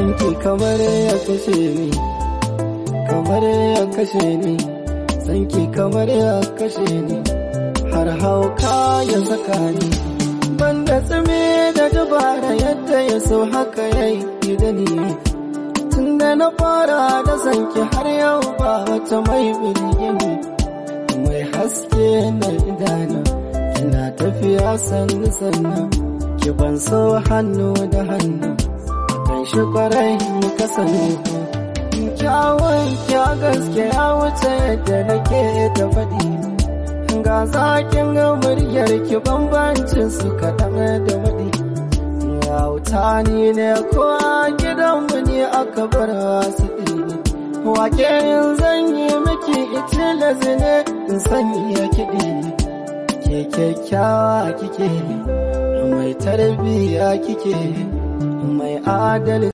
sanki kamar ya kashe ni kamar ya kashe ni sanki kamar ya kashe ni har hauka ya saka ni banda tsime da dabara yadda ya so haka ya yi da ni tun da na fara da sanki har yau ba wata mai birgini mai haske na idana kina tafiya sannu sannu ki ban so hannu da hannu kan shi kwarai mu kasance kyawun kya gaske ya wuce yadda nake da faɗi ga zakin ga muryar ki bambancin su kaɗan da waɗi yauta ni ne ko gidanmu ne aka bar wasu ɗini wake yin zan yi miki ita da zine in sanya kiɗi ke kyakkyawa kike mai tarbiya kike mai adalci